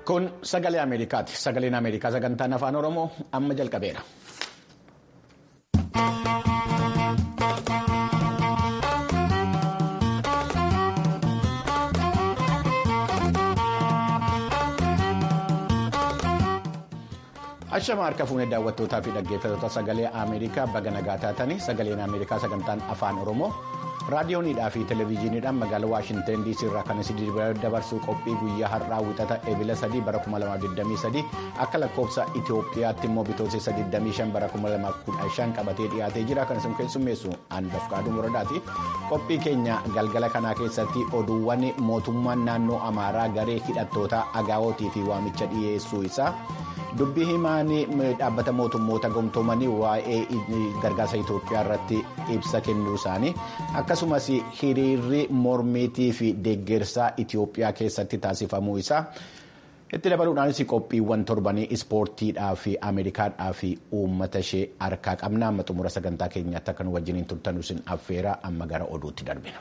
Kun sagalee Ameerikaati. Sagaleen Ameerikaa sagantaan afaan Oromoo amma jalqabeera. Ashama harka fuunee daawwattootaa fi dhaggeeffattoota sagalee Ameerikaa baga nagaa taatanii sagaleen Ameerikaa sagantaan afaan Oromoo raadiyooniidhaa fi televezyiiniidhaan magaalaa Waashinten DC irraa kan isin dabarsuu qophii guyyaa har'aa wixata eebila 3 bara 2023 akka lakkoofsa Itoophiyaatti immoo bitootessa 25 bara 2015 qabatee dhiyaatee jira kan isin keessummeessu Anbaf Kaaduu Muradaati. Qophii keenya galgala kanaa keessatti oduuwwan mootummaan naannoo Amaaraa garee hidhattoota agaawootii fi waamicha dhiyeessuu isaa. dubbii himaan dhaabbata mootummoota gamtoomanii waa'ee gargaarsa Itoophiyaa irratti ibsa kennuu isaanii akkasumas hiriirri mormiitii fi deeggarsaa Itoophiyaa keessatti taasifamuu isaa itti dabaluudhaanis qophiiwwan torbanii ispoortiidhaa fi ameerikaadhaa fi uummata ishee harkaa qabna amma xumura sagantaa keenyaatti akka nu wajjiniin turtan isin affeera amma gara oduutti darbina.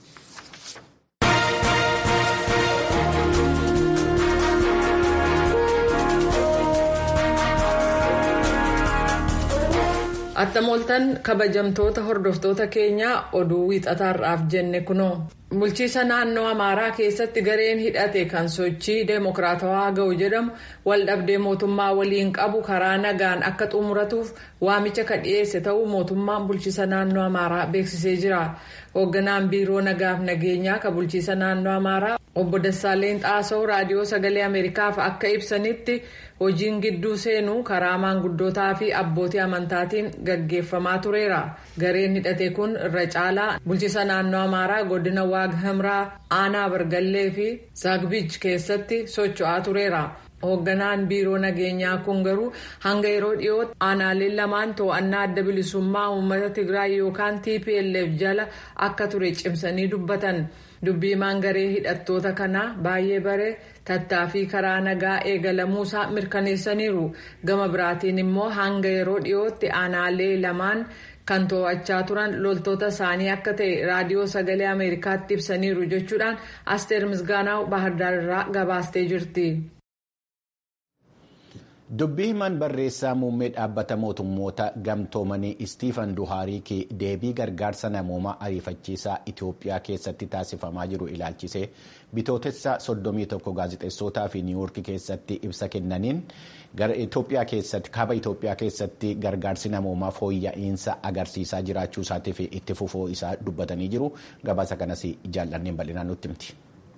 Attamoltan kabajamtoota hordoftoota keenyaa oduu wiixataarraaf jenne kunoo bulchiisa naannoo amaaraa keessatti gareen hidhate kan sochii deemokiraatawaa ga'u jedhamu waldhabdee mootummaa waliin qabu karaa nagaan akka xumuratuuf waamicha kan dhiyeesse ta'uu mootummaan bulchiisa naannoo amaaraa beeksisee jira hoogganaan biiroo nagaaf nageenyaa kan bulchiisa naannoo amaaraa obbo Dassaaleen Xaasoo raadiyoo sagalee ameerikaaf akka ibsanitti hojiin gidduu seenuu karaa maanguddootaa fi abbootii amantaatiin gaggeeffamaa tureera gareen hidhate kun irra caalaa bulchiisa naannoo amaaraa godina waag hamraa aanaa bargallee fi zaagbij keessatti socho'aa tureera. hoogganaan biiroo nageenyaa kun garuu hanga yeroo dhiyootti aanaaleen lamaan to'annaa adda bilisummaa uummata tigraay yookaan tplf jala akka ture cimsanii dubbatan dubbiimaan garee hidhattoota kanaa baay'ee bare tattaaffii karaa nagaa eegalamuusaa mirkaneessaniiru gama biraatiin immoo hanga yeroo dhiyootti aanaalee lamaan kan to'achaa turan loltoota isaanii akka ta'e raadiyoo sagalee ameerikaatti ibsaniiru jechuudhaan asteer misgaanaa bahardaar irraa gabaastee jirti. dubbii himan barreessaa muummee dhaabbata mootummoota gamtoomanii istiifan duhaariiki deebii gargaarsa namoomaa ariifachiisaa itiyoophiyaa keessatti taasifamaa jiru ilaalchisee bitootessa 31 gaazexeessotaa fi niiwuurki keessatti ibsa kennaniin itiyoophiyaa keessatti kaaba itiyoophiyaa keessatti gargaarsi namoomaa fooyya'insa agarsiisaa jiraachuu isaatii fi itti fufuu isaa dubbatanii jiru gabaasa kanas jaallanneen bal'inaan nutti himti.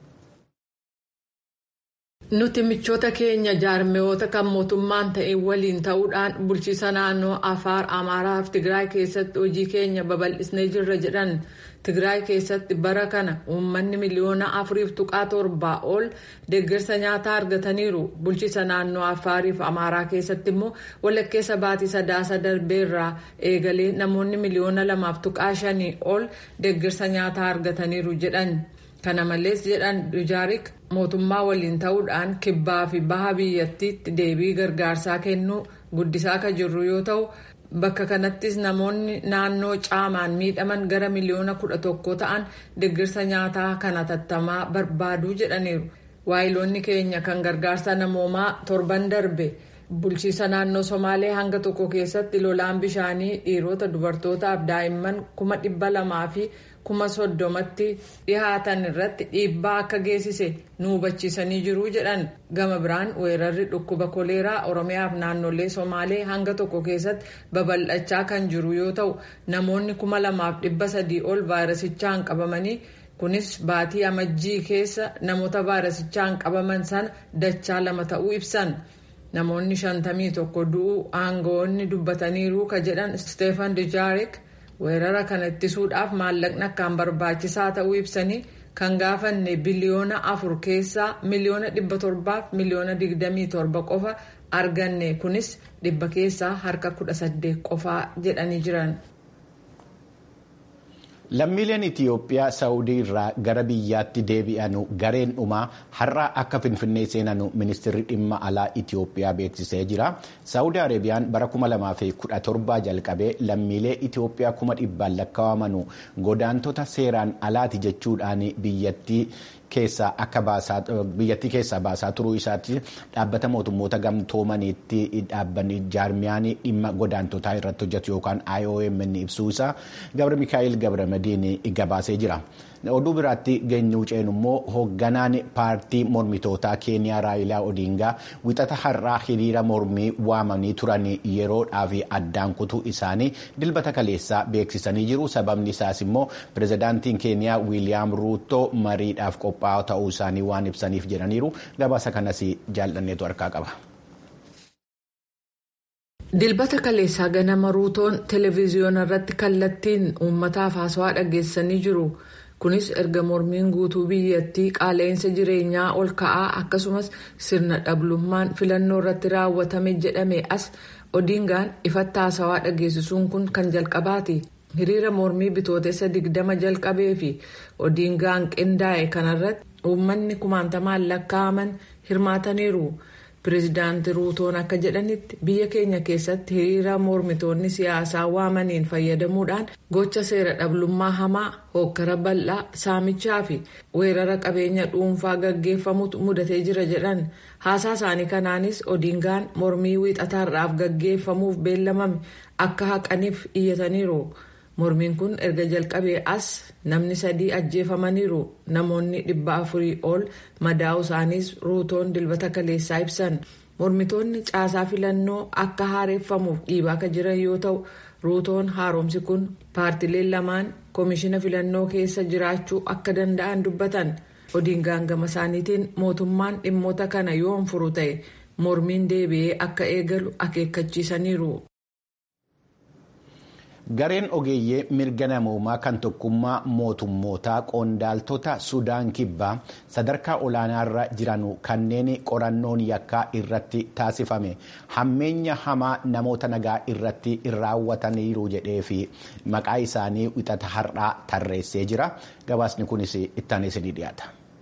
nuti michoota keenya jaarmiyoota kan mootummaan ta'e waliin ta'uudhaan bulchiisa naannoo afaar amaaraa fi tigraay keessatti hojii keenya babal'isnee jirra jedhan tigraay keessatti bara kana uummanni miliyoona afuriif tuqaa torbaa ol deeggarsa nyaataa argataniiru bulchiisa naannoo afaarii fi amaaraa keessatti immoo walakkeessa baatii sadaasa darbeerraa eegalee namoonni miliyoona lamaaf tuqaa shanii ol deeggarsa nyaataa argataniiru jedhan. kana malees jedhan dujaarik mootummaa waliin ta'uudhaan kibbaa fi baha biyyattiitti deebii gargaarsaa kennuu guddisaa kan jirru yoo ta'u bakka kanattis namoonni naannoo caamaan miidhaman gara miliyoona kudha tokko ta'an deeggarsa nyaataa kana tattamaa barbaaduu jedhaniiru waayiloonni keenya kan gargaarsa namoomaa torban darbe bulchiisa naannoo somaalee hanga tokko keessatti lolaan bishaanii dhiirota dubartootaaf daa'imman kuma dhibba lamaa fi kuma soddomatti dhihaatan irratti dhiibbaa akka geessise nu hubachiisanii jiru jedhan gama biraan weerarri dhukkuba koleeraa oromiyaaf naannolee somaalee hanga tokko keessatti babal'achaa kan jiru yoo ta'u namoonni kuma lamaaf dhibba sadii ol vaayirasichaan qabamanii kunis baatii amajjii keessa namoota vaayirasichaan qabaman sana dachaa lama ta'uu ibsan. namoonni shantamii tokko du'uu aangawoonni dubbataniiru ka jedhan steefan dijaarik weerara kana ittisuudhaaf maallaqni akkaan barbaachisaa ta'uu ibsanii kan gaafanne biliyoona afur keessaa miliyoona dhibba torbaaf miliyoona digdamii torba qofa arganne kunis dhibba keessaa harka kudha saddeet qofaa jedhanii jiran. Lammiileen Itiyoophiyaa Saawudii irraa gara biyyaatti deebi'anu gareen dhumaa har'a akka Finfinnee seenanu ministeerri dhimma alaa Itiyoophiyaa beeksisee jira. Saawudii Arabiyaan bara 2017 jalqabee lammiilee Itiyoophiyaa kuma dhibbaan lakkaawamanu godaantota seeraan alaati jechuudhaan biyyattii keessaa akka baasaa biyyattii keessaa baasaa turuu isaatti dhaabbata mootummoota gamtoomaniitti dhaabbanni jaarmiyaan dhimma godaantotaa irratti hojjetu yookaan IOM ibsuu isaa Gabra Mikaa'el Gabra Madiin gabaasee jira. Oduu biraatti geenyu ceenu immoo hoogganaan paartii mormitootaa keeniyaa raayilaa odiingaa wixata har'aa hiriira mormii waamanii turan yeroodhaaf addaan kutuu isaanii dilbata kaleessaa beeksisanii jiru sababni isaas immoo pirezidaantiin keeniyaa wiiliyaam ruutoo mariidhaaf qophaa'aa ta'uu isaanii waan ibsaniif jedhaniiru gabaasa kanas jaallanneetu harkaa qaba. dilbata kaleessaa ganama ruutoon televiziyoona irratti kallattiin uummataaf haasawaa dhageessanii jiru. kunis erga mormiin guutuu biyyattii qaala'insa jireenyaa ol ka'aa akkasumas sirna dhablummaan filannoo irratti raawwatame jedhame as odiingaan ifatti haasawaa dhageessisuun kun kan jalqabaati hiriira mormii bitootessa digdama jalqabee fi odiingaan qindaa'e kanarratti uummanni kumaantamaan lakkaa'aman hirmaataniiru. pireezidaanti ruutoon akka jedhanitti biyya keenya keessatti hiriira mormitoonni siyaasaa waamaniin fayyadamuudhaan gocha seera dhablummaa hamaa hokkara bal'aa saamichaa fi weerara qabeenya dhuunfaa gaggeeffamutu mudatee jira jedhan haasaa isaanii kanaanis odiingaan mormii wiixataarraaf gaggeeffamuuf beellamame akka haqaniif iyyataniiru. mormiin kun erga jalqabee as namni sadii ajjeefamaniiru namoonni dhibba afurii ol madaa'u isaaniis ruutoon dilbata kaleessaa ibsan mormitoonni caasaa filannoo akka haareeffamuuf dhiibaa akka jiran yoo ta'u ruutoon haaromsi kun paartileen lamaan koomishina filannoo keessa jiraachuu akka danda'an dubbatan odiingaan gama isaaniitiin mootummaan dhimmoota kana yoon furu ta'e mormiin deebi'ee akka eegalu akeekkachiisaniiru. gareen ogeeyyee mirga namoomaa kan tokkummaa mootummootaa qondaaltota sudaan kibbaa sadarkaa olaanaarra jiran kanneen qorannoon yakkaa irratti taasifame hammeenya hamaa namoota nagaa irratti raawwataniiru jedhee fi maqaa isaanii wixata har'aa tarreessee jira gabaasni kunis ittaanis ni dhiyaata.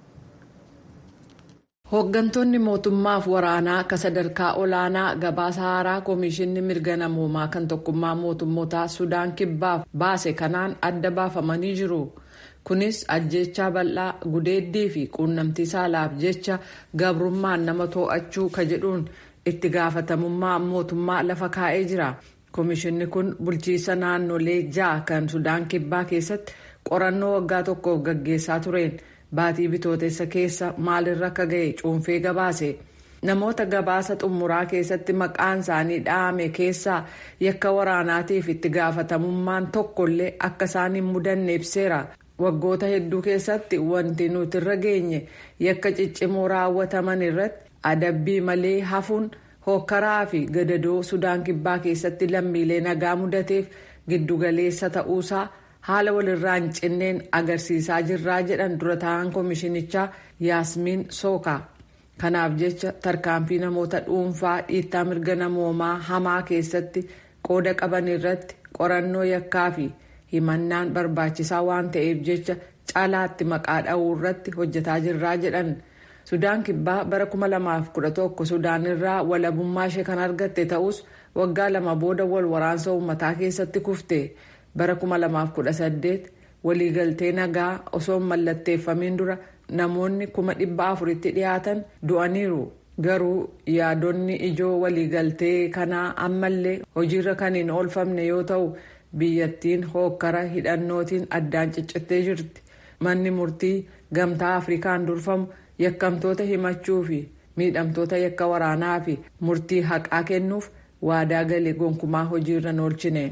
hooggantoonni mootummaaf waraanaa akka sadarkaa olaanaa gabaasa haaraa koomishinni mirga namoomaa kan tokkummaa mootummootaa sudaan kibbaaf baase kanaan adda baafamanii jiru kunis ajjechaa bal'aa gudeeddii fi quunnamtii saalaaf jecha gabrummaan nama too'achuu ka jedhuun itti gaafatamummaa mootummaa lafa kaa'ee jira koomishinni kun bulchiisa naannolee ja'a kan sudaan kibbaa keessatti qorannoo waggaa tokkoof gaggeessaa tureen. baatii bitootessa keessa maalirra akka ga'e cuunfee gabaase namoota gabaasa xumuraa keessatti maqaan isaanii dhahame keessaa yakka waraanaatiif itti gaafatamummaan tokkollee akka isaan hin mudanne ibseera waggoota hedduu keessatti wanti nuti irra geenye yakka ciccimoo raawwataman irratti adabbii malee hafuun hokkaraa fi gadadoo sudaan kibbaa keessatti lammiilee nagaa mudateef giddugaleessa ta'uusaa. haala walirraa hin cinneen agarsiisaa jirraa jedhan dura ta'an koomishinichaa yaasmiin sooka kanaaf jecha tarkaanfii namoota dhuunfaa dhiittaa mirga namoomaa hamaa keessatti qooda qaban irratti qorannoo yakkaa fi himannaan barbaachisaa waan ta'eef jecha caalaatti maqaa dha'uu irratti hojjetaa jirraa jedhan sudaan kibbaa bara 2011 sudaan irraa walabummaa ishee kan argatte ta'us waggaa lama booda wal waraansa uummataa keessatti kufte. bara 2018 waliigaltee nagaa osoo hin mallatteeffamiin dura namoonni kuma dhibba afuritti dhiyaatan du'aniiru garuu yaadonni ijoo waliigaltee kanaa ammallee hojiirra kan hin oolfamne yoo ta'u biyyattiin hookkara hidhannootiin addaan ciccittee jirti manni murtii gamtaa afrikaan durfamu yakkamtoota himachuu fi miidhamtoota yakka waraanaa fi murtii haqaa kennuuf waadaa galee gonkumaa hojiirra hin oolchine.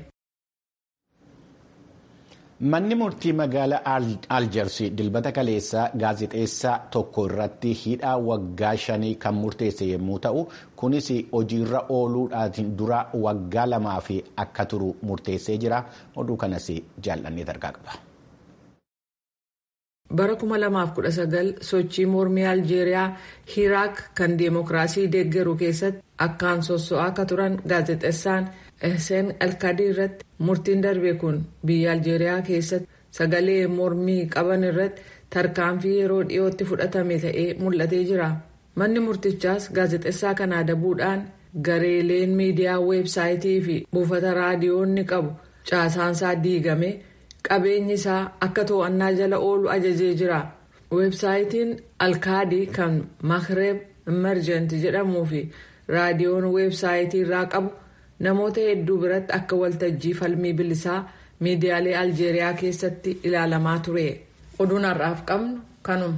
manni murtii magaalaa aljersii dilbata kaleessaa gaazexeessaa tokko irratti hidhaa waggaa shanii kan murteesse yommuu ta'u kunis hojiirra ooluudhaan dura waggaa lamaa fi akka turu murteessee jira oduu kanas jaallannee tarkaa qaba. bara 2019 sochii mormii aljeeriyaa hiraak kan deemokiraasii deeggaru keessatti akkaan sosso'aa akka turan gaazexeessaan ehseen alkaadii irratti murtiin darbe kun biyya aljeeriyaa keessatti sagalee mormii qaban irratti tarkaanfii yeroo dhiyootti fudhatame ta'ee mul'atee jira manni murtichaas gaazexeessaa kana adabuudhaan gareeleen miidiyaa weebsaayitii fi buufata raadiyoonni qabu caasaansaa diigame qabeenyi isaa akka to'annaa jala oolu ajajee jira weebsaayitiin alkaadii kan makreeb imerjent jedhamuu fi raadiyoon weebsaayitii irraa qabu namoota hedduu biratti akka waltajjii falmii bilisaa miidiyaalee aljeeriyaa keessatti ilaalamaa ture oduun har'aaf qabnu kanuma.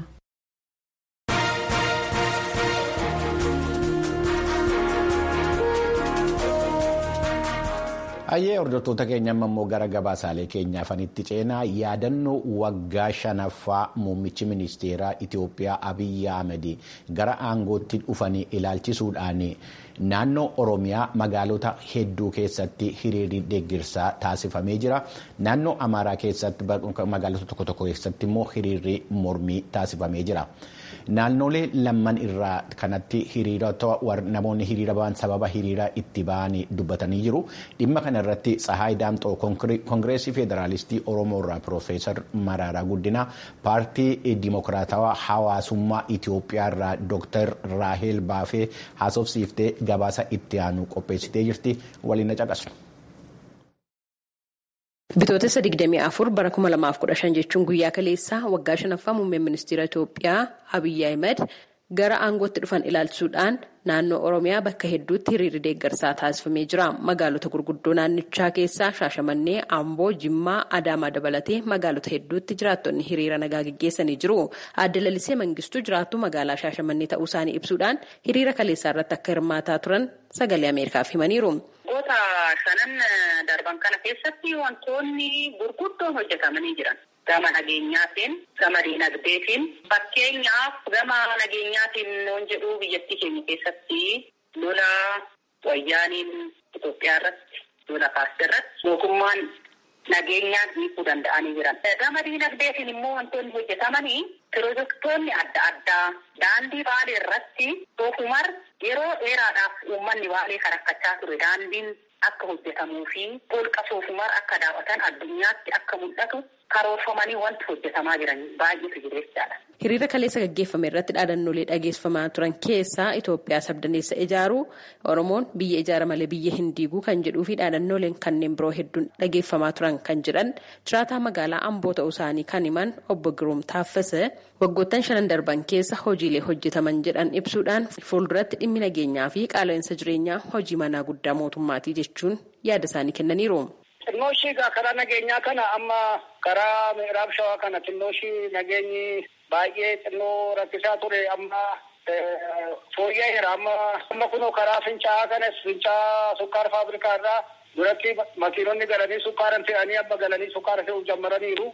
Hayyee hordoftoota keenya immoo gara gabaasaalee keenyaafanitti ceenaa yaadannoo waggaa shanaffaa muummichi ministeeraa Itoophiyaa Abiyyi Ahmed gara aangootti dhufanii ilaalchisuudhaan naannoo Oromiyaa magaalota hedduu keessatti hiriirri deeggarsaa taasifamee jira. Naannoo Amaaraa keessatti magaalota tokko tokko keessatti immoo hiriirri mormii taasifamee jira. Naannolee lamman irraa kanatti namoonni hiriira ba'an sababa hiriira itti ba'anii dubbatanii jiru. Dhimma kana irratti Tsahaay Daamxoo Koongireesii Federaalistii Oromoo irraa Piroofeesar Maraaraa Guddinaa paartii Dimokiraatawaa Hawaasummaa Itoophiyaa irraa Dooktar Raaheel Baafee haasofsiiftee gabaasa itti aanu qopheessitee jirti. Waliin na caqasu. Bitootessa 24 bara 2015 jechuun guyyaa kaleessaa waggaa shanaffaa muummeen ministeera Itoophiyaa Abiyyi Ahmed gara aangootti dhufan ilaalchisuudhaan naannoo Oromiyaa bakka hedduutti hiriirri deeggarsaa taasifamee jira. Magaalota gurguddoo naannichaa keessaa Shaashamannee, Amboo, Jimmaa, Adaamaa dabalatee magaalota hedduutti jiraattonni hiriira nagaa gaggeessanii jiru. Aadde Lalisee Mangistuu jiraattuu magaalaa Shaashamannee ta'uu isaanii ibsuudhaan hiriira kaleessaa irratti akka hirmaataa turan sagalee Ameerikaaf himaniiru. Waggoota shanan darban kana keessatti wantoonni gurguddoon hojjetamanii jiran. Gama nageenyaatiin, gama diinagdeetiin, fakkeenyaaf gama nageenyaatiin noon jedhu biyyattii keenya keessatti lola wayyaaniin Itoophiyaa irratti, lola kaasii irratti mootummaan nageenyaan hiikuu danda'anii jiran. Gama diinagdeetiin immoo wantoonni hojjetamanii pirojektoonni adda addaa daandii baalee irratti soofumar yeroo dheeraadhaaf uummanni baalee kan rakkachaa ture daandiin akka hojjetamuu fi holqa soofumar akka daawwatan addunyaatti akka mul'atu karoorfamanii wanti hojjetamaa jiran baay'eetu jiru jechaadha. Hiriira kaleessa gaggeeffame irratti dhaadannoolee dhageessifamaa turan keessaa Itoophiyaa sabdaneessa ijaaruu Oromoon biyya ijaara malee biyya hin diiguu kan jedhuu fi dhaadannooleen kanneen biroo hedduun dhageeffamaa turan kan jedhan jiraataa magaalaa Amboo ta'uu isaanii kan himan obbo Giruum Taaffasee waggoottan shanan darban keessa hojiilee hojjetaman jedhan ibsuudhaan fuulduratti dhimmi nageenyaa fi qaala'insa jireenyaa hojii manaa guddaa mootummaatii jechuun yaada isaanii kennaniiru. Xinnooshii karaa nageenyaa kana amma karaa miiraab shawaa kana xinnooshii nageenyi baay'ee xinnoo rakkisaa ture amma fooyya'eera amma amma kunoo karaa fincaa'aa kanas fincaa'aa sukkaara faabrikaa irraa duratti makiinonni galanii sukkaaran fe'anii amma galanii sukkaara fe'uu jalqabaniiru.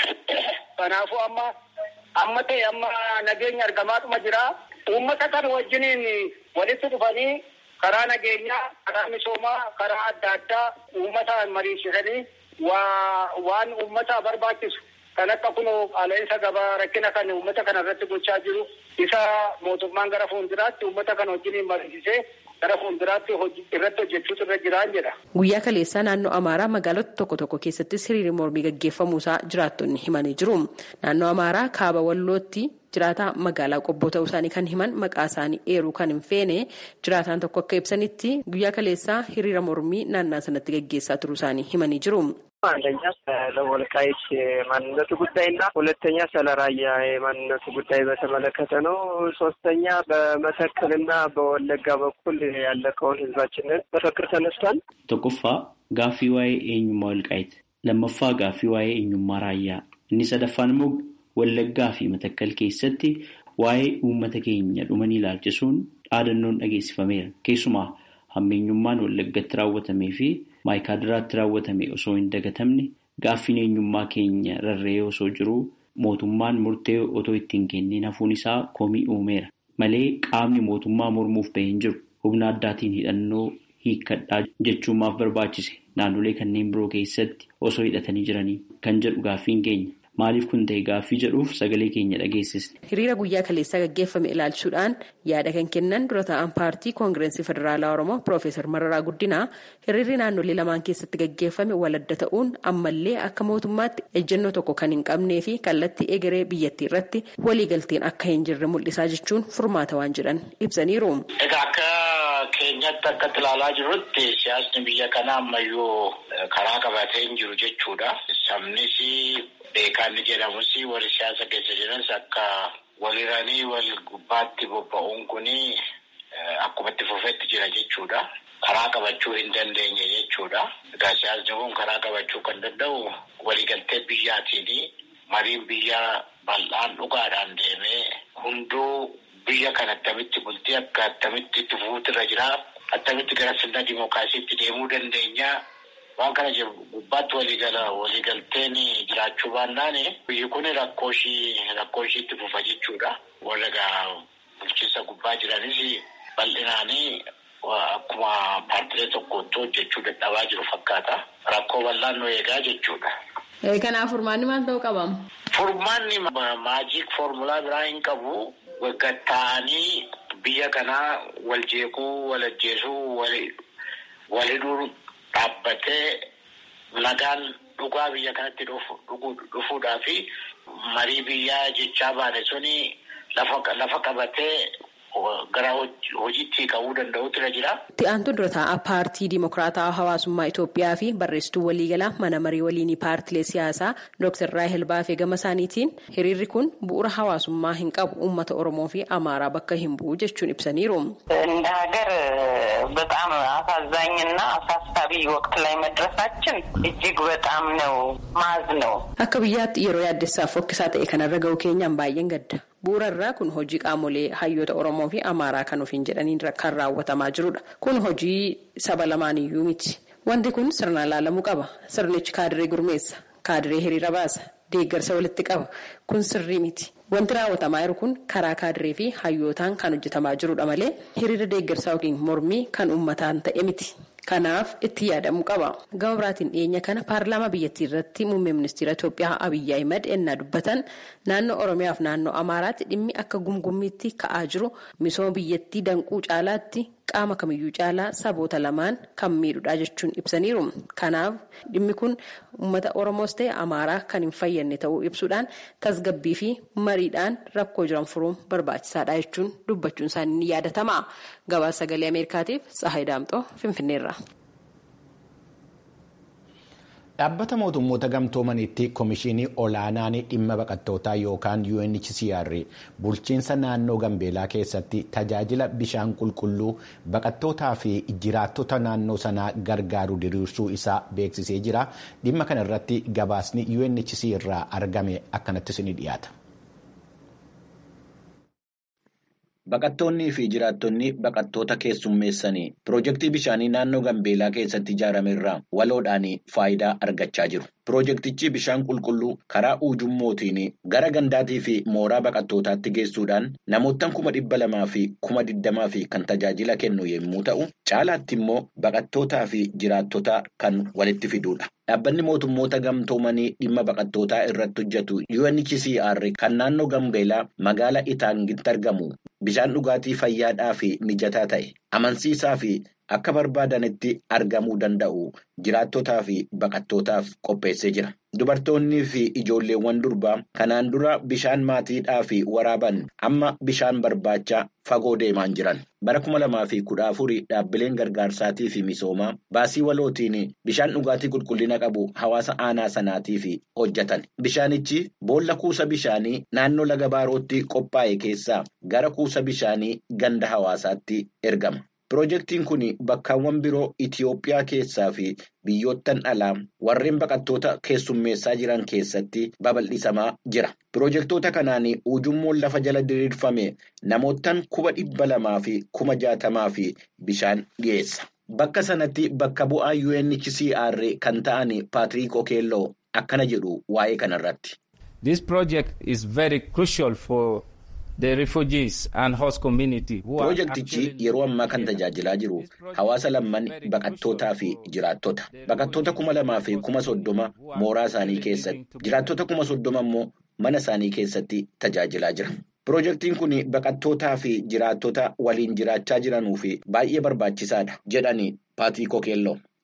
Kanaafuu amma amma ta'e amma nageenya argamaatuma jira. Uummata kana wajjiniin walitti dhufanii karaa nageenyaa, karaa misoomaa, karaa adda addaa uummata mariisisanii waan uummata barbaachisu kan akka kunoo qaala'insa gabaa rakkina kan uummata kana irratti gochaa jiru isa mootummaan gara fuulduraatti uummata kana wajjiniin mariisisee gara fuulduraatti irratti hojjechuutu irra jiraan jedha. Guyyaa kaleessaa naannoo Amaaraa magaalota tokko tokko keessattis hiriirri mormii gaggeeffamuusaa jiraattonni himanii jiru. Naannoo Amaaraa kaaba wallootti jiraataa magaalaa qobboo ta'uu isaanii kan himan maqaa isaanii eeruu kan hin feene jiraataan tokko akka ibsanitti guyyaa kaleessaa hiriira mormii naannaa sanatti gaggeessaa turuu isaanii himanii jiru. አንደኛ ስለ ወልቃይት የማንነቱ ጉዳይና ሁለተኛ ስለ ራያ የማንነቱ ጉዳይ በተመለከተ ነው። ሶስተኛ በመተከልና በወለጋ በኩል ያለቀውን ህዝባችንን መፈክር ተነስቷል። tokkoffaa gaaffii waa'ee eenyummaa walqaayit lammaffaa gaaffii waa'ee eenyummaa raayyaa inni sadaffaan immoo wallaggaa fi matakkal keessatti waa'ee uummata keenya dhumanii ilaalchisuun dhaadannoon dhageessifameera keessumaa hammeenyummaan wallaggatti raawwatamee fi maayikaadiraatti raawwatame osoo hin dagatamne gaaffiin eenyummaa keenya rarra'ee osoo jiruu mootummaan murtee otoo ittiin kenneen hafuun isaa komii uumeera malee qaamni mootummaa mormuuf bahee hin jiru humna addaatiin hidhannoo hiikkadhaa jechuun maaf barbaachise naannolee kanneen biroo keessatti osoo hidhatanii jiranii kan jedhu gaaffiin keenya. Maaliif kun ta'e gaaffii jedhuuf sagalee keenya dhageessisne. Hiriira guyyaa kaleessaa gaggeeffame ilaalchuudhaan yaada kan kennan dura ta'an paartii koongireensii federaalaa Oromoo Piroofeesar Mararaa Guddinaa hiriirri naannolee lamaan keessatti gaggeeffame waladda ta'uun ammallee akka mootummaatti ejjennoo tokko kan hin qabnee fi kallattii egeree biyyattii irratti waliigalteen akka hin jirre mul'isaa jechuun furmaata waan jedhan ibsaniiru. Egaa akka keenya keenyatti akka ilaalaa jirrutti siyaasni biyya kanaa ammayyuu karaa qabatee hin jiru jechuudha. Sabnis beekaan jedhamus warri siyaasa keessa jiranis akka waliranii wal gubbaatti bobba'uun kuni akkuma itti fufetti jira jechuudha. Karaa qabachuu hin dandeenye jechuudha. Egaa siyaasni kun karaa qabachuu kan danda'u waliigaltee biyyaatiin mariin biyya bal'aan dhugaadhaan deemee hunduu biyya kana attamitti bultii akka attamitti itti fufuutu irra jira. Attamitti gara sirna dimookiraasiitti deemuu dandeenya. Waan kana jiru gubbaatti waliigala waliigalteen jiraachuu baannaan biyyi kun rakkoo ishii rakkoo ishii itti fufa jechuudha. Warra egaa bulchiinsa gubbaa jiranis bal'inaanii akkuma paartilee tokkotti hojjechuu dadhabaa jiru fakkaata. Rakkoo bal'aan nu eegaa jechuudha. Kanaaf furmaanni maal ta'uu qabamu? Furmaanni maajiik foormulaa biraa hin qabu. Gatta'anii biyya kanaa wal jeequu, wal ajjeesuu, wal hidhuu dhaabbatee nagaan dhugaa biyya kanatti dhufuudhaa fi marii biyyaa jechaa baane suni lafa qabatee gara hojiitti qabuu danda'utu irra jira. Itti aantu dura taa'aa paartii Dimokiraataa Hawaasummaa Itoophiyaa fi barreessituu waliigalaa mana marii waliinii paartilee siyaasaa Dr. Raahel Baafee gama isaaniitiin hiriirri kun bu'uura hawaasummaa hin qabu uummata Oromoo fi Amaaraa bakka hin bu'u jechuun ibsaniiru. እንደ ሀገር በጣም አሳዛኝና አሳሳቢ ወቅት ላይ መድረሳችን እጅግ በጣም ነው ማዝ ነው። Akka biyyaatti yeroo yaaddessaaf fokkisaa ta'e kanarra ga'u keenyaan baay'een gadda. Bu'uura irraa kun hojii qaamolee hayyoota Oromoo fi Amaaraa kan ofiin jedhaniin kan raawwatamaa jirudha. Kun hojii saba lamaaniyyuu miti. Wanti kun sirnaan ilaalamuu qaba. Sirnichi kaadiree gurmeessa. Kaadiree hiriira baasa. Deeggarsa walitti qaba. Kun sirrii miti. Wanti raawwatamaa jiru kun karaa kaadiree fi hayyootaan kan hojjetamaa jirudha malee hiriira deeggarsaa yookiin mormii kan uummataan ta'e miti. Kanaaf itti yaadamuu qaba. Gama biraatiin dhiyeenya kana paarlaamaa biyyattii irratti muummee ministeera Itoophiyaa Abiyyi Ahimad ennaa dubbatan naannoo Oromiyaa fi naannoo Amaaraatti dhimmi akka gumgummiitti ka'aa jiru misooma biyyattii danquu caalaatti qaama kamiyyuu caalaa saboota lamaan kan miidhudha jechuun ibsaniiru. Kanaaf dhimmi kun uummata Oromoos ta'e Amaaraa kan hin fayyadne ta'uu ibsuudhaan tasgabbii fi mariidhaan rakkoo jiran furuun barbaachisaadha jechuun dubbachuun isaanii ni yaadatama. Gabaasa sagalee Ameerikaatiif Tsahaay Daamxoo Finfinneerra. Dhaabbata mootummoota gamtoomaniitti komishinii olaanaan dhimma baqattootaa yookaan UNHCR bulchiinsa naannoo Gambeelaa keessatti tajaajila bishaan qulqulluu baqattootaa fi jiraattota naannoo sanaa gargaaru diriirsuu isaa beeksisee jira. Dhimma kana irratti gabaasni UNHCR irraa argame akkanattis ni dhiyaata. Baqattoonnii fi jiraattonni baqattoota keessummeessanii piroojeektii bishaanii naannoo Gambeelaa keessatti ijaarame irraa waloodhaan faayidaa argachaa jiru. Piroojeektichi bishaan qulqulluu karaa ujummootiin gara gandaatii fi mooraa baqattootaatti geessuudhaan namoota kuma dhibba lamaa fi kuma digdamaa fi kan tajaajila kennu yommuu ta'u, caalaatti immoo baqattootaa fi jiraattota kan walitti fidudha. Dhaabbanni mootummoota gamtoomanii dhimma baqattootaa irratti hojjetu UNHCR kan naannoo Gambeelaa magaalaa Itaangitti argamu bishaan dhugaatii fayyaadhaa fi mijataa ta'e amansiisaa fi akka barbaadanitti argamuu danda'u jiraattotaa fi baqattootaaf qopheessee jira. Dubartoonnii fi ijoolleewwan durbaa kanaan dura bishaan maatiidhaa fi waraaban amma bishaan barbaacha fagoo deemaan jiran. Bara kuma lamaa fi kudha afurii dhaabbileen gargaarsaatii fi misoomaa baasii walootiin bishaan dhugaatii qulqullina qabu hawaasa aanaa sanaatiif hojjetan. Bishaanichi boolla kuusa bishaanii naannoo laga baarootti qophaa'e keessaa gara kuusa bishaanii ganda hawaasaatti ergama. Piroojeektiin kun bakkaawwan biroo Itiyoophiyaa keessaa fi biyyoottan alaa warreen baqattoota keessummeessaa jiran keessatti babal'isamaa jira. Piroojeektoota kanaan ujummoon lafa jala diriirfame namootaan kuma dhibba lamaa fi kuma jaatamaa fi bishaan dhiyeessa. Bakka sanatti bakka bu'aa UNHCR kan ta'an Paatiriik Okeelloo akkana jedhu waa'ee kanarratti. This project is very crucial for the refugees and host community. Piroojeektichi yeroo ammaa kan tajaajilaa jiru hawaasa lamman baqattootaa fi jiraattota. Baqattoota kuma lamaa fi kuma soddoma mooraa isaanii keessatti, jiraattota kuma soddoma immoo mana isaanii keessatti tajaajilaa jira. Piroojeektiin kun baqattootaa fi jiraattota waliin jiraachaa jiranuu fi baay'ee barbaachisaadha jedhani Paatiriik Okeelloo.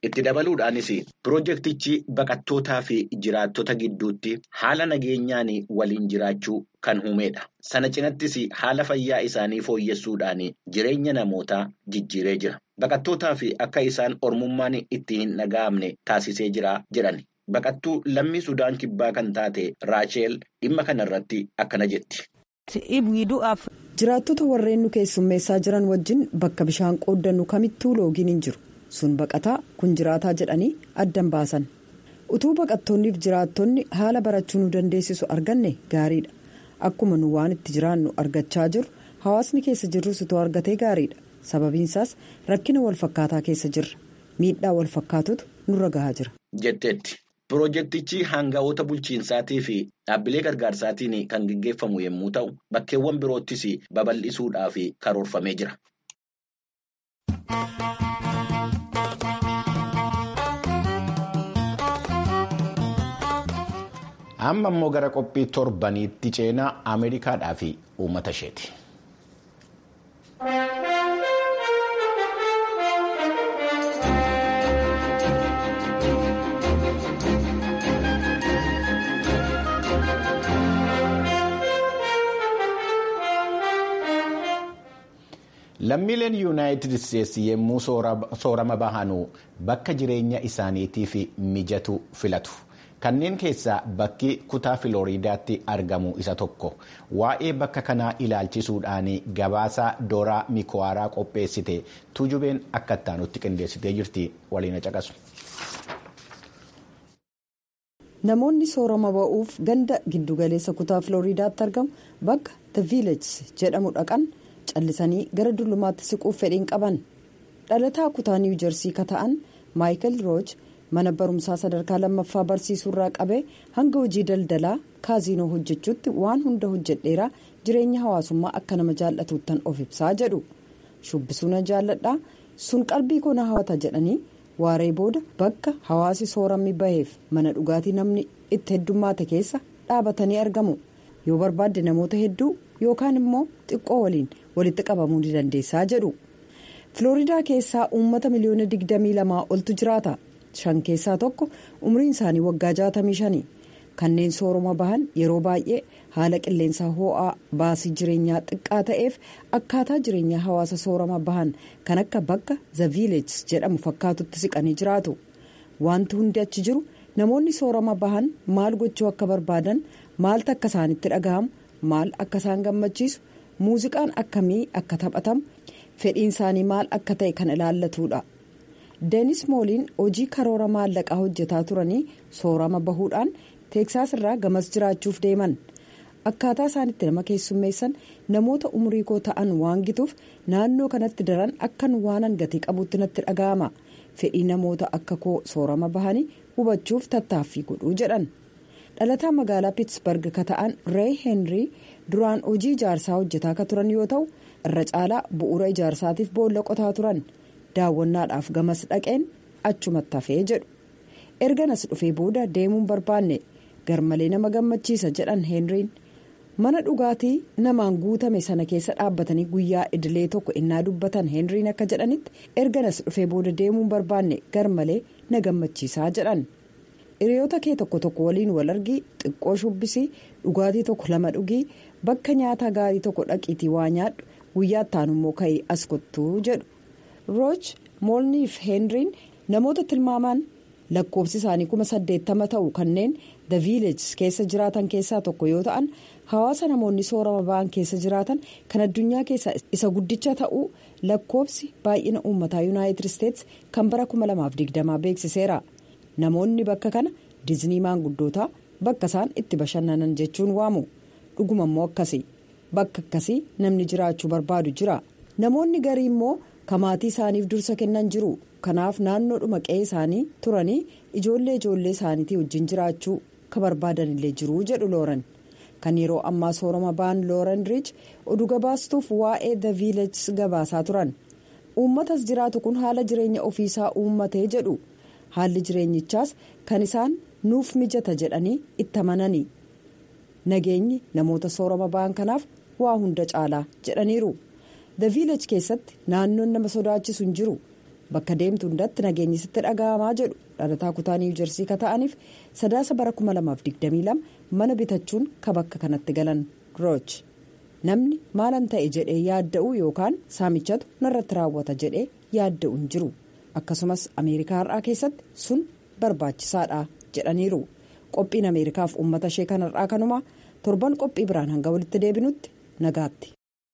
Itti dabaluudhaanis pirojektichi baqattootaa fi jiraattota gidduutti haala nageenyaan waliin jiraachuu kan uumedha. Sana cinattis haala fayyaa isaanii fooyyessuudhaan jireenya namootaa jijjiiree jira. Baqattootaa fi akka isaan ormummaan itti hin dhaga'amne taasisee jira jedhan. Baqattuu lammii Sudaan kibbaa kan taate Raacheel dhimma kanarratti akkana jetti. Jiraattota warreen nu keessummeessaa jiran wajjin bakka bishaan qooddannu kamittuu loogiin hin jiru. Sun baqataa kun jiraataa jedhanii addan baasan. Utuu baqattoonniif jiraattonni haala barachuu nu dandeessisu arganne gaariidha. Akkuma nu waan itti jiraannu argachaa jiru hawaasni keessa jirrus utuu argatee gaariidha. Sababiinsaas rakkina walfakkaataa keessa jirra. Miidhaa walfakkaatutu nurra gahaa jira. Jetteetti. Pirojektichi hanga'oota bulchiinsaatii fi dhaabbilee gargaarsaatiin kan gaggeeffamu yommuu ta'u bakkeewwan biroottis babal'isuudhaaf karoorfamee jira. Amma immoo gara qophii torbaniitti ceenaa Ameerikaadhaa fi uummata isheeti. Lammiileen yuunaayitid isteetsi yommuu soorama bahanu bakka jireenya isaaniitiif mijatu filatu. Kanneen keessaa bakki kutaa Filooriidaatti argamu isa tokko. Waa'ee bakka kanaa ilaalchisuudhaan gabaasa Dooraa Mikowaaraa qopheessite tuujubeen akka ittaanutti qindeessitee jirti waliin caqasu. Namoonni soorama ba'uuf ganda giddugaleessa kutaa Filooriidaatti argamu bakka The Village jedhamu dhaqan. callisanii gara dullumaatti siquuf fedhiin qaban dhalataa kutaa niiw jersii ka ta'an maayikal rooj mana barumsaa sadarkaa lammaffaa barsiisuurraa qabee hanga hojii daldalaa kaaziinoo hojjechuutti waan hunda hojjedheeraa jireenya hawaasummaa akka nama jaallatuuttan of ibsaa jedhu shubbisuu na jaalladhaa sun qalbii koo na hawata jedhanii waaree booda bakka hawaasi sooramni baheef mana dhugaatii namni itti heddummaate keessa dhaabatanii argamu yoo barbaadde namoota hedduu yookaan immoo xiqqoo waliin walitti qabamuu ni dandeessaa jedhu filooriidaa keessaa uummata miliyoona 22 oltu jiraata shan keessaa tokko umriin isaanii waggaa 65 kanneen soorama bahan yeroo baay'ee haala qilleensaa hoo'aa baasii jireenyaa xiqqaa ta'eef akkaataa jireenyaa hawaasa soorama bahan kan akka bakka the village jedhamu fakkaatutti siqanii jiraatu wanti hundi achi jiru namoonni soorama bahan maal gochuu akka barbaadan maaltu akka isaanitti dhaga'amu maal akka isaan gammachiisu muuziqaan akkamii akka taphatamu fedhiin isaanii maal akka ta'e kan ilaallatudha. deenis mooliin hojii karoora maallaqaa hojjetaa turanii soorama bahuudhaan teeksaas irraa gamas jiraachuuf deeman akkaataa isaanitti nama keessummeessan namoota umurii koo ta'an waan gituuf naannoo kanatti daran akkan waanan gatii qabutti natti dhaga'ama fedhii namoota akka koo soorama bahanii hubachuuf tattaaffii godhuu jedhan dhalataa magaalaa piitsbarg ka ta'an reey heenrii duraan hojii ijaarsaa hojjetaa ka turan yoo ta'u irra caalaa bu'uura ijaarsaatiif boolla qotaa turan. daawwannaadhaaf gamas dhaqeen achumatti hafee jedhu erganas dhufee booda deemuun barbaanne garmalee nama gammachiisa jedhan heenriin mana dhugaatii namaan guutame sana keessa dhaabbatanii guyyaa idilee tokko innaa dubbatan heenriin akka jedhanitti erganas dhufee booda deemuun barbaanne garmalee na gammachiisaa jedhan hiriyoota kee tokko tokko waliin wal argii xiqqoo shubbisii dhugaatii tokko lama dhugii bakka nyaataa gaarii tokko dhaqiitii waa nyaadhu guyyaa ittaanummoo ka'ee as kottuu jedhu. rooj moolniif heenriin namoota tilmaamaan lakkoofsi isaanii kuma saddeettama ta'u kanneen the village keessa jiraatan keessaa tokko yoo ta'an hawaasa namoonni soorama ba'an keessa jiraatan kan addunyaa keessaa isa guddicha ta'uu lakkoofsi baay'ina uummataa yuunaayitid isteets kan bara 2020 beeksiseera namoonni bakka kana diiznii maanguddootaa bakka isaan itti bashannanan jechuun waamu dhuguma immoo akkasii bakka akkasii namni jiraachuu barbaadu jira namoonni garii immoo. kamaatii isaaniif dursa kennan jiru kanaaf naannoodhuma qe'ee isaanii turanii ijoollee ijoollee isaaniitii wajjin jiraachuu ka barbaadanillee jiru jedhu looran kan yeroo ammaa soorama ba'an looran riich oduu gabaastuuf waa'ee the village gabaasaa turan uummatas jiraatu kun haala jireenya ofiisaa uummatee jedhu haalli jireenyichaas kan isaan nuuf mijata jedhanii itti amananii nageenyi namoota soorama ba'an kanaaf waa hunda caalaa jedhaniiru. the village keessatti naannoon nama sodaachisu hin jiru bakka deemtu hundatti nageenyi sitti dhaga'amaa jedhu dhalataa kutaa niiwu jersii ka ta'aniif sadaasa bara 2022 mana bitachuun ka bakka kanatti galan rooch namni maalan ta'e jedhee yaadda'u yookaan saamichatu narratti raawwata jedhee yaadda'u hin jiru akkasumas ameerikaa har'aa keessatti sun barbaachisaadha jedhaniiru qophiin ameerikaaf uummata ishee kanarraa kanumaa torban qophii biraan hanga walitti deebinutti nagaatti.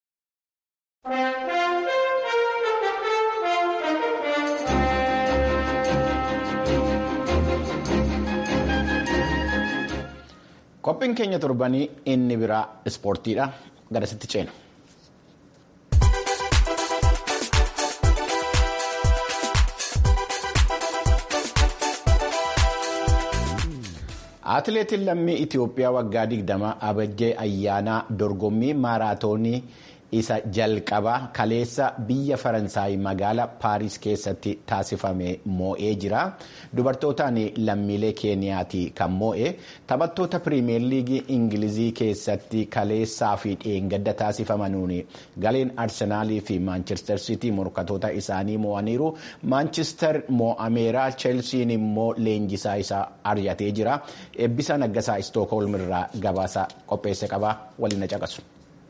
qophiin keenya torbanii inni biraa ispoortiidha garasitti ceena. atileetiin lammii itiyoophiyaa waggaa 20 abajjee ayyaanaa dorgommii maaraatoonii isa jalqabaa kaleessa biyya faransaay magaala paaris keessatti taasifame moo'ee jira dubartootaan lammiilee keeniyaati kan moo'e taphattoota piriimeer liigii ingilizii keessatti kaleessaa fi dheengadda taasifamanuun galeen arsenaalii fi maanchestar sitii morkatoota isaanii moo'aniiru maanchestar moo'ameeraa cheelsiin immoo leenjisaa isaa ari'atee jira eebbisaa naggasaa istookholm irraa gabaasa qopheesse qaba waliin caqasu.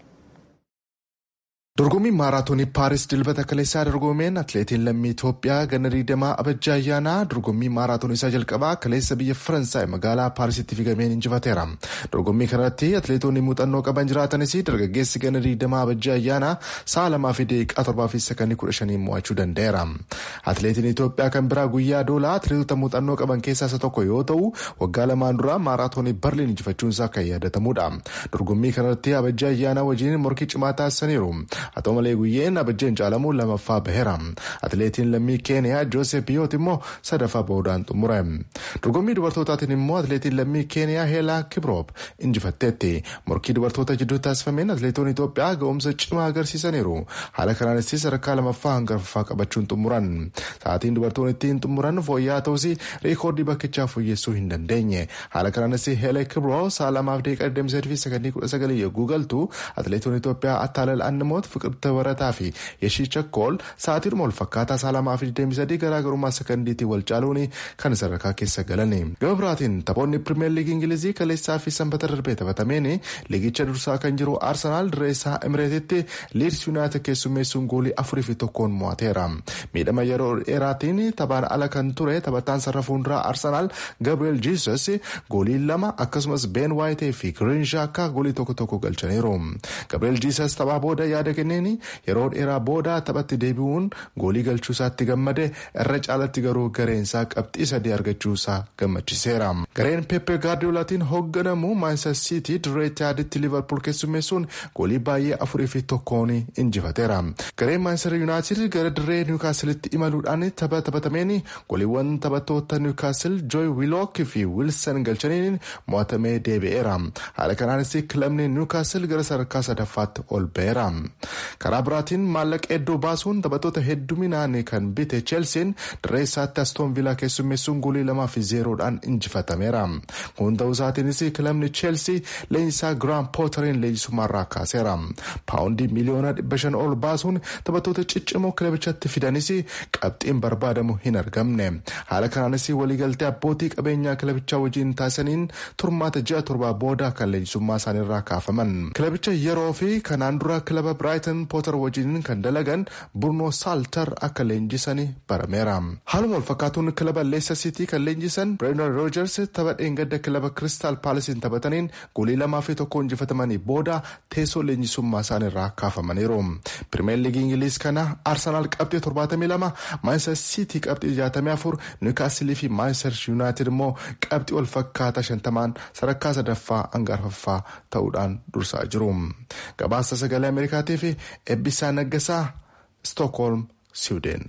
dorgommii maaraatoonii paaris dilbata kaleessaa dorgomeen atileetiin lammii itoophiyaa ganna 20 abajjaa ayyaanaa dorgommii maaraatoonii isaa jalqabaa kaleessa biyya faransaay magaalaa paarisitti fiigameen injifateera dorgommii kanarratti atileetonni muuxannoo qaban jiraatanis dargaggeessi ganna 20 abajjaa ayyaanaa sa'a lamaa fi daqiiqaa torbaa fi sakandii kudha shanii mo'achuu danda'eera atileetiin itoophiyaa kan biraa guyyaa doolaa atileetota muuxannoo qaban keessaa isa tokko yoo ta'u waggaa lamaan dura maaraatoonii barliin injifachuun isaa kan yaadatamudha dorgommii kanarratti abajjaa ayyaanaa wajjin morkii cimaa taasisaniiru haa ta'u malee guyyeen abajjeen caalamuun lamaffaa baheera atileetiin lammii keeniyaa joosef biyoot immoo sadaffaa bahuudhaan xumure dorgommii dubartootaatiin immoo atileetiin lammii keeniyaa heelaa kibroop injifatteetti morkii dubartoota jidduu taasifameen atileetonni itoophiyaa ga'umsa cimaa agarsiisaniiru haala kanaanis sadarkaa lamaffaa hanga arfaffaa qabachuun xumuran sa'aatiin dubartoonni ittiin xumuran fooyya'aa ta'us reekoordii bakkichaa fooyyessuu hin dandeenye haala kanaanis heelee kibroo sa'a lamaaf daqiiqaa 28 fi sakandii 19 yogguu galtu atileetonni itoophiyaa attaalal annamoot fiqirta barataa fi yeshii chakkool sa'aatiidhuma wal fakkaataa sa'a lamaa fi 23 garaagarummaa sakandiitii wal caaluun kan sadarkaa keessa galan gama biraatiin taphoonni pirimeer liigii ingilizii kaleessaa fi sanbata darbee taphatameen liigicha dursaa kan jiru arsanaal direessaa emireetitti liids yuunaayitid keessummeessuun goolii afurii fi tokkoon mo'ateera miidhama yeroo dheeraatiin taphaan ala kan ture taphataan sarara fuulduraa arsanaal gabriel jiisus goolii lama akkasumas been waayitee fi giriinshaa akka goolii tokko tokko galchaniiru gabriel jiisus taphaa booda yaada kenneen yeroo dheeraa booda taphatti deebi'uun goolii galchuu isaatti gammade irra caalatti garuu gareensaa qabxii sadii argachuu isaa gammachiseera gareen pepe gaardiyoolaatiin hoogganamu maanchestar siitii dirree itihaaditti liverpool keessummeessuun goolii baay'ee afurii fi tokkoon injifateera gareen maanchestar yuunaayitid gara dirree niwukaasilitti imaluudhaan tapha taphatameen gooliiwwan taphattoota niwukaasil jooy wiilook fi wiilsan galchaniin mo'atamee deebi'eera haala kanaanis kilabni niwukaasil gara sadarkaa sadaffaatti ol ba'eera. karaa biraatiin maallaqa hedduu baasuun taphattoota hedduminaan kan bite cheelsiin dirree isaatti astoon viilaa keessummeessuun goolii lamaa fi zeeroodhaan injifatameera kun ta'uu isaatiinis kilabni cheelsii leenjisaa giraam pooteriin leenjisummaarraa kaaseera paawundii miliyoona dhibba shan ol baasuun taphattoota ciccimoo kilabichatti fidanis qabxiin barbaadamu hin argamne haala kanaanis waliigaltee abbootii qabeenyaa kilabichaa wajjin taasisaniin turmaata ji'a torbaa booda kan leenjisummaa isaaniirraa kaafaman kilabicha yeroo fi kanaan dura kilaba biraayiten pooter wajjin kan dalagan burnoo saaltar akka leenjisanii barameera haaluma wal fakkaatuun kilaba leessa siitii kan leenjisan brendan roojers tapha dheengadda kilaba kiristaal paalisiin taphataniin goolii lamaa fi tokko injifatamanii booda teessoo leenjisummaa isaaniirraa kaafamaniiru pirimeer liigii ingiliis kana arsenaal qabxii 72 maanchestar siitii qabxii 64 niwukaasilii fi maanchestar yuunaayitid immoo qabxii wal fakkaataa 50 sadarkaa sadaffaa hanga arfaffaa ta'uudhaan dursaa jiru gabaasa sagalee ameerikaatiif eebbisaa naggasaa stookholm siwuuden.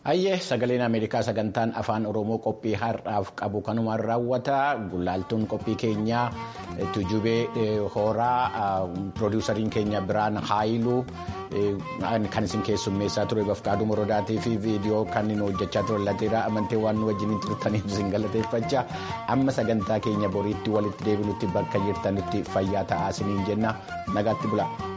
Hayyee sagaleen Ameerikaa sagantaan afaan Oromoo qophii har'aaf qabu kanumaan raawwata gulaaltuun qophii keenyaa tujubee horaa piroodiwusariin keenya biraan haayiluu kan isin keessummeessaa ture bafqaaduu morodaatii fi viidiyoo kan inni hojjechaa ture lateeraa amantee waan nu wajjin turtaniif isin galateeffachaa amma sagantaa keenya boriitti walitti deebinutti bakka jirtanitti fayyaa ta'aa isiniin jenna nagaatti bula.